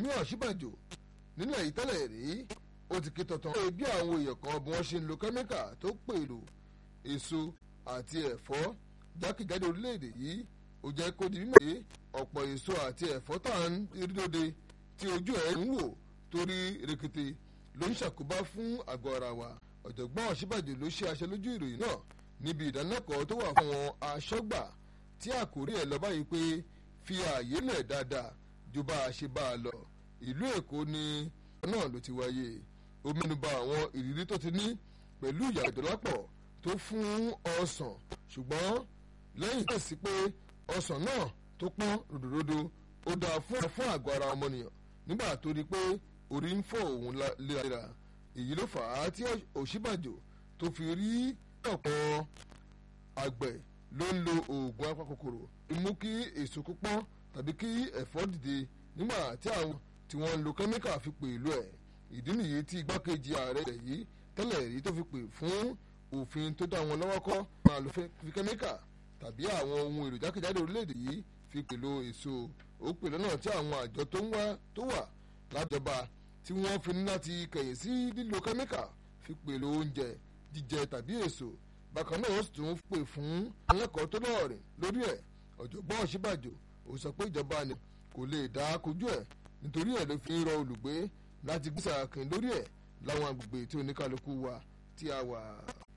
Yẹmí Ọ̀ṣínbàjò nílẹ̀ yìí tẹ́lẹ̀ rí ó ti ké tọ̀tàn pé bí àwọn èèyàn kan bí wọ́n ṣe ń lo kẹ́míkà tó pèrò èso àti ẹ̀fọ́ jákèjádò orílẹ̀-èdè yìí ó jẹ́ kó di mímọ̀ pé ọ̀pọ̀ èso àti ẹ̀fọ́ tá à ń rí lóde tí ojú ẹ̀ ń wò torí rekete ló ń ṣàkóbá fún àgọ́ ara wa ọ̀jọ̀gbọ́n Ọ̀ṣínbàjò ló ṣe aṣẹ lójú ìròyìn náà níbi ìdánilẹ́kọ̀ọ́ tó wà fún àwọn aṣọ́gbà tí àkórí ẹ̀ lọ báyìí pé fi ààyè lẹ̀ dáadáa ju bá a ṣe bá a lọ ìlú Èkó ni náà ló ti wáyé ó mẹ́nuba àwọn ìrírí tó ti ní pẹ̀lú ìyá ìdọ́lápọ̀ tó fún ọsàn ṣùgbọ́n lẹ́yìn tó sì pé ọsàn náà tó pọ́n ròdòròdò ó dáa fún fún àgọ́ ara ọmọnìyàn nígbà tó rí pé orí ń fọ́ òun léraléra èyí ló fà á tí Ọ̀ṣínbàjò tó fi rí ọ̀pọ̀ àgbẹ̀ ló ń lo oògùn apakòkòrò mú kí èso kó pọ́n tàbí kí ẹ̀fọ́ dìde nígbà tí àwọn tí wọ́n ń lo kẹ́míkà fi pè ìlú ẹ̀ ìdí nìyí tí igbákejì ààrẹ rẹ̀ yìí tẹ́lẹ̀ rí tó fi pè fún òfin tó dá wọn lọ́wọ́ kọ́ máa lo fi kẹ́míkà tàbí àwọn ohun èrò jákèjádò orílẹ̀-èdè yìí fi pèlò èso ó pè lọ́nà tí àwọn àjọ tó ń wá tó wà lájọba tí wọ́n fi ní láti kẹ̀yìn sí lílo kẹ́míkà fi pèlò oúnjẹ jíjẹ tàbí èso bákan náà ó sì tún pè fún akẹ́kọ̀ọ́ tó lọ́ọ̀rìn lórí ẹ̀ ọ̀jọ̀gbọ́n Ọ̀ṣínbàjò ó sọ pé ìjọba ni kò lè dá kojú ẹ̀ nítorí ẹ̀ ló fi ń rọ olùgbé láti gbèsè àkìn lórí ẹ̀ láwọn agbègbè tí oníkálukú wa tí a wà.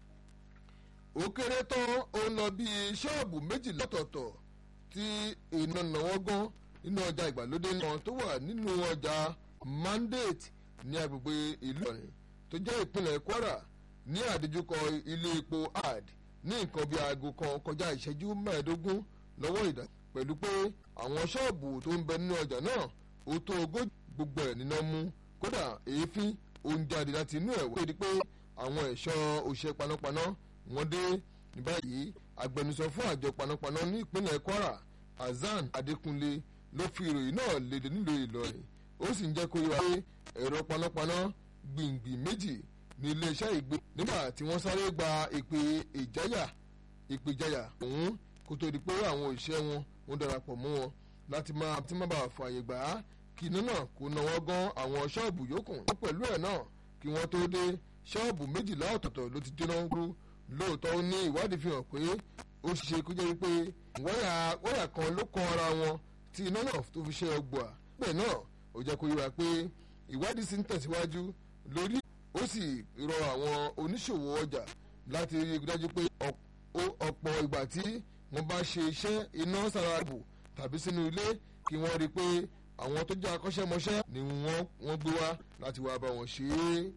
ó kéré tán ó ń lọ bí ṣọ́ọ̀bù méjì lọ́tọ̀ọ̀tọ̀ tí iná náwó gan nínú ọjà ìgbàlódé náà tó wà nínú ọjà mandate ní agbègbè ìlú Ìlọrin tó jẹ́ ìpínlẹ̀ Kwara ní àdójúkọ ilé epo ad ní nǹkan bíi aago kan kọjá ìṣẹ́jú mẹ́ẹ̀ẹ́dógún lọ́wọ́ ìdá pẹ̀lú pé àwọn ṣọ́ọ̀bù tó ń bẹ nínú ọjà náà ó tó ogójì gbogbo ẹ̀ níná mú kódà èéfín ó ń jáde láti inú ẹ̀ wọ́n di pé àwọn ẹ̀ṣọ́ òṣìṣẹ́ panápaná wọ́n dé ní báyìí agbẹnusọ fún àjọ panápaná ní ìpínlẹ̀ Kwara Hasan Adékúnlé ló fi ìròyìn náà léde nílùú Ìlọrin ó sì ń jẹ́ kó yé wa pé ẹ̀rọ panápaná gbìngbìn méjì ní iléeṣẹ́ ìgbé nígbà tí wọ́n sáré gba ìpè ìjáyà ìpè ìjáyà òun kó tó di pé àwọn òṣìṣẹ́ wọn wọ́n darapọ̀ mọ́ wọn láti máa tí má bàa fààyè gbà á kí iná náà kó náwó gan àwọn ṣọ́ọ̀bù yòókù pẹ̀lú ẹ̀ náà kí wọ́n tó dé ṣọ́ọ̀bù méjìlá ọ̀tọ̀ọ̀tọ̀ ló ti jóná rú lóòótọ́ ó ní ìwádìí fi hàn pé ó ṣe kó jẹ́ pé wáyà kan ló kan ara wọn tí iná náà tó fi ṣe ọgbà bẹ́ẹ̀ náà ó jẹ́ kó yíra pé ìwádìí sì ń tẹ̀síwájú lórí ó sì rọ àwọn oníṣòwò ọjà láti rí i dájú pé ọ̀pọ̀ ìgbà tí wọ́n bá ṣe iṣẹ́ iná sára bù tàbí sínú ilé kí wọ́n rí i pé àwọn tó jẹ́ akọ́ṣẹ́mọṣẹ́ ni wọ́n gbé wá láti wá bá wọn ṣe é.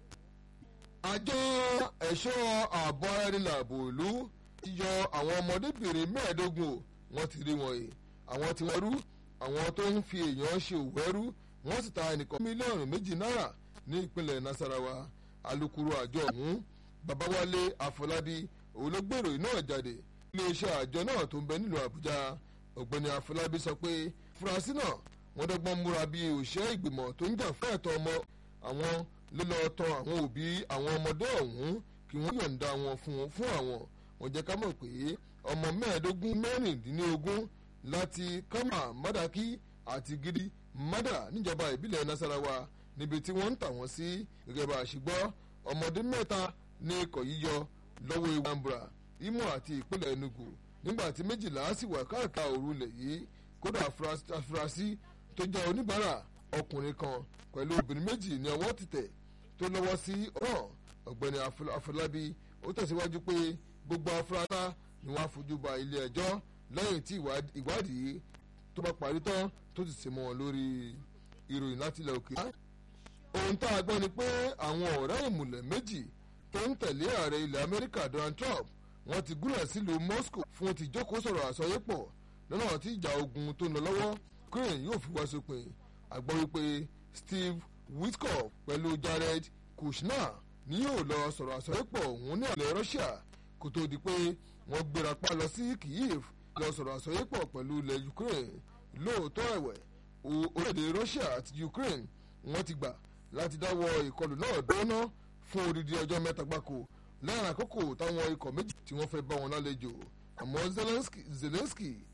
àjọ ẹ̀ṣọ́ ààbò ara ẹni làbò ìlú ti yọ àwọn ọmọdébìnrin mẹ́ẹ̀ẹ́dógún o wọ́n ti rí wọn yìí àwọn tí wọ́n rú àwọn tó ń fi èèyàn ṣe òwò ẹrú wọ́n sì ta ẹnìkan mílíọ̀nù méjì náírà ní ìpínlẹ̀ Nasarawa alukoro àjọ ọ̀hún Babáwálé Afọlábí òun ló gbèrò iná jáde iléeṣẹ́ àjọ náà tó ń bẹ nílùú Àbújá ọ̀gbẹ́ni Afọlábí sọ pé fúrasí náà wọ́n dọ́gbọ́n múra bí òṣìṣẹ́ ìgbìmọ̀ tó ń jà fún ẹ̀tọ́ ọmọ àwọn ló lọ tọ̀ àwọn òbí àwọn ọmọdé ọ̀hún kí wọ́n yọ̀ǹda wọn fún fún àwọn wọ́n jẹ́ ká mọ̀ pé ọmọ mẹ́ẹ̀ẹ́dógún mẹ́rìndínlógún láti kama madaki àti gidi mada níjọba ìbílẹ̀ Nasarawa níbi tí wọ́n ń tà wọ́n sí gẹ́gẹ́ bá a ṣe gbọ́ ọmọdé mẹ́ta ní ikọ̀ yíyọ lọ́wọ́ ewu Anambra Imo àti ìpínlẹ̀ Enugu nígbà tí méjìlá sì wà káàkiri òrùlẹ̀ yìí kódà afurasí tó jẹ́ oníbàárà ọkùnrin kan pẹ̀lú obìnrin méjì ní ọwọ́ títẹ̀ tó lọ́wọ́ sí ọ̀ràn ọ̀gbẹ́ni Afọlábí ó tẹ̀síwájú pé gbogbo afurasá ni wọ́n á fojú ba ilé ẹjọ́ lẹ́yìn tí ìwádìí tó bá parí tán tó ti sè mọ́ wọn lórí ìròyìn láti ilẹ̀ òkè. ohun tá a gbọ́ ni pé àwọn ọ̀rẹ́ ìmùlẹ̀ méjì tó ń tẹ̀lé ààrẹ ilẹ̀ Amẹ́ríkà Donald Trump wọ́n ti gúnlẹ̀ sílùú Moscow fún ti jókòó sọ̀rọ̀ àsọyépọ̀ lọ́nà tí ìjà ogun tó ń lọ lọ́wọ́ Ukraine yóò fi wá sópin àgbọ̀ wípé Steve Witkoff pẹ̀lú Jared Kushner ni yóò lọ sọ̀rọ̀ àsọyépọ̀ òun ní ilẹ̀ Russia kó tó di pé wọ́n gbéra pa lọ sí Kyiv lọ sọ̀rọ̀ àsọyépọ̀ pẹ̀lú ilẹ̀ Ukraine lóòótọ́ ẹ̀wẹ̀ orílẹ̀-èdè Russia àti Ukraine wọ́n ti gbà láti dáwọ́ ìkọlù náà dọ́nà fún odidi ọjọ́ mẹ́ta gbáko lẹ́yìn àkókò táwọn ikọ̀ méjì tí wọ́n fẹ́ bá wọn lálejò àmọ́ Zelensky